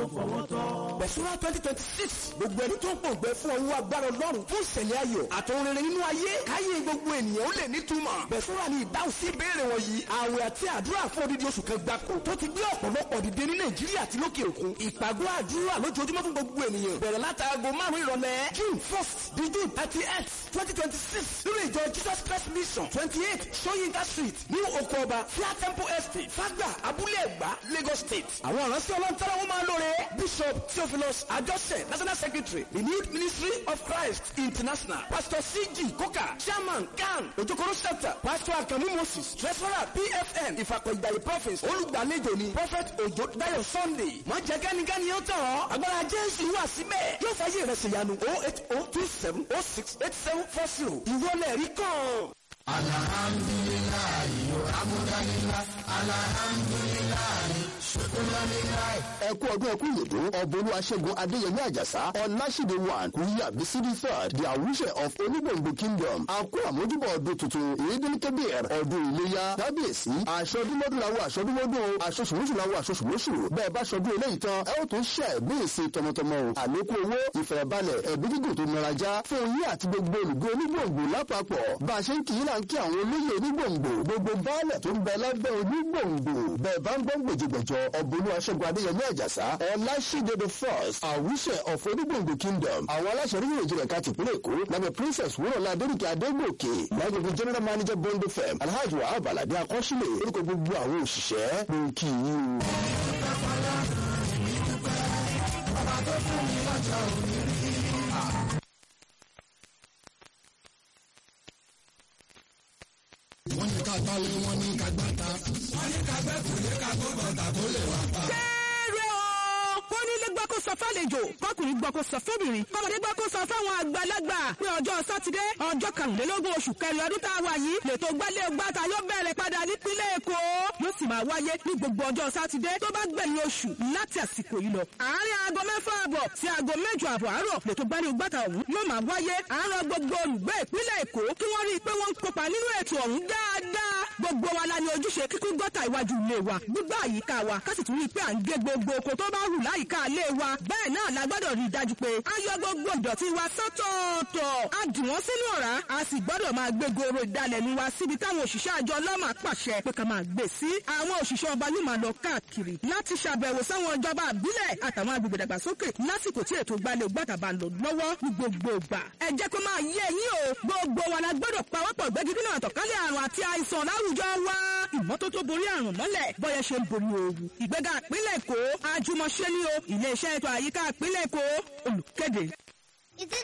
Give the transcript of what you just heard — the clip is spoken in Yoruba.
fọwọ́ tọ́. Bẹ̀sùnà twenty twenty six gbogbo ẹni tó ń pòǹgbẹ fún ọwọ́ agbára ọlọ́run fún ìṣẹ̀lẹ̀ ayọ̀ àtòun rere nínú ayé káyé gbogbo ènìyàn ó lè nítumọ̀. Bẹ̀sùnà ni ìdáhùn sí ìbéèrè wọ̀nyí àwẹ̀ àti àdúrà fún odidi oṣù kan gbáko tó ti gbé ọ̀pọ̀lọpọ̀ dìde ní Nàìjíríà àti lókè òkun. Ìpàgọ́ àdúrà lójoojúmọ́ fún gbogbo ènìyàn bẹ̀rẹ̀ látàgò márùn-ún ìrọ̀lẹ́ June first di June thirty eight twenty twenty six nínú ìjọ Jesus Christ Mission twenty eight Soyinka Street ní oko ọba Fia Temple Estate Fagba Abúlé Ẹ̀gbá Lagos State. Àwọn ìránṣẹ́ ọlọ́ntara wọn máa lóore Bishop Theophilus Ajose National Secretary Renewed Ministry of Christ International Pastor C.G. Koka Chairman CAN Ojokoro Center Pastor Akamu Moses Treasurer PFN Ìfàkọ̀ Ìgbàyè Province olùgbàlejò ni Prophet Ojo Dayo Sunday. Má jẹ́ kẹ́nikẹ́ni ó tàn ọ́ agbára Jésù wà síbẹ̀ yóò fàyè rẹ̀ ṣèyanu oh eight oh two seven oh six eight seven four zero ìwọlẹ̀ rí kàn. alhamdulilayi amúdánilá alhamdulilayi ṣukuranilá. ẹ kú ọdún ẹkú ìyèdó ọbọlú aṣẹ́gun adéyẹmí àjàsá ọláṣídé one kúyà bísídì third the àwùṣẹ of onígbòǹgbò kingdom àkó àmójúbọ ọdún tuntun ìyédèmí kébìr ọdún iléyà kábíyèsí aṣọdúnmọdún làwọn aṣọdúnmọdún aṣọṣùmọṣù làwọn aṣọṣùmọṣù bẹ́ẹ̀ bá ṣọdún eléyìí tán ẹ ó tún ṣe ẹbí ìsìn tọmọtọmọ o àlékún owó ìfẹ̀rẹ̀balẹ̀ ẹbí gígùn tó nirajá fún yín àti gbogbo olùgbé onígbòǹgbò lápapọ̀ bá a ṣe ń kì í là ń kí àwọn olóyè onígbòǹgbò gbogbo baálẹ̀ tó ń bẹ lábẹ́ onígbòǹgbò bẹ́ẹ̀ bá ń gbọ́ gbèjìgbèjọ ọ̀bọ̀lú aṣẹ́gun adéyẹmí àjàsá ọláṣídé the first àwùṣẹ of onígbòǹgbò kingdom àwọn aláṣẹ orílẹ̀ èdè ẹ̀ka tìpínlẹ̀ èkó lábẹ́ princess wúrọ̀lá adéríkẹ́ adégbòkè lágbègbè general manager bond fm alhaji wahab alade akọ́ṣílẹ̀ orúkọ gbogbo àwọn òṣìṣẹ́ ló ń kí i o. wọ́n ní ká gbálẹ̀ wọ́n ní ká gbàtà. wọ́n ní ká gbẹ́kùn ní ká gbọ́ bàtà tó lè wà pa. kéré o kónílé gbọ́ kó sọ fálejò kọkùnrin gbọ́ kó sọ fóbìnrin kọ́mọdé gbọ́ kó sọ fáwọn àgbàlagbà pé ọjọ́ sátidé ọjọ́ karùnlélógún oṣù kẹrin ọdún tá a wà yìí lètò gbálẹ̀ gbàtà yóò bẹ̀rẹ̀ padà nípínlẹ̀ èkó yóò sì máa wáyé ní gbogbo ọjọ́ sátidé tó bá gbẹ̀yìn oṣù láti àsìkò yìí lọ. àárín aago mẹ́fà àbọ̀ sí aago mẹ́jọ àbọ̀ àárọ̀ lètò gbálẹ̀ gbàtà ọ̀hún yóò máa wáyé àárọ̀ gbogbo olùgbé ìpínlẹ̀ èkó kí wọ́n rí i pé wọ́n ń kópa nínú ètò ọ̀hún dáadáa gbogbo wa la ní ojúṣe kíkún gọ́tà iwájú ilé wa gbígbà àyíká wa ká sì tún rí i pé à ń gé gbogbo oko tó bá hù láyìíká ilé wa bẹ́ẹ̀ náà la gbọ́dọ̀ rí i dájú pé a yọ gbogbo ìdọ̀tí wa sọ́tọ̀ọ̀tọ̀ a dì wọ́n sínú ọ̀rá a sì gbọ́dọ̀ máa gbé goro ìdalẹ̀nu wa síbi táwọn òṣìṣẹ́ àjọ ọlọ́mà pàṣẹ pé ká máa gbé sí àwọn òṣìṣẹ́ ọba yóò máa lọ káàkiri láti ṣàbẹ̀wò sáwọn ìjọba àbílẹ̀ àtàwọn agbègbè dàgbàsókè lásìkò tí ètò ìgbàlẹ̀ ògbàtà bá ń lọ lọ́wọ́ ní gbogbo ìgbà ẹ jẹ́ kó máa yé yín o gbogbo wa la gbọ́dọ̀ pawọ́pọ̀ gbẹ́gídínà àtọ̀kálẹ̀ àrùn àti àìsàn láwùjọ wa ìmọ́tótó borí àrùn mọ́lẹ̀ bọ́yẹ ṣe ń borí ooru ìgbéga ìpínlẹ̀ èkó àjùmọ̀ṣe ni o iléeṣẹ́ ètò àyíká ìpínlẹ̀ èkó olùkéde. Is it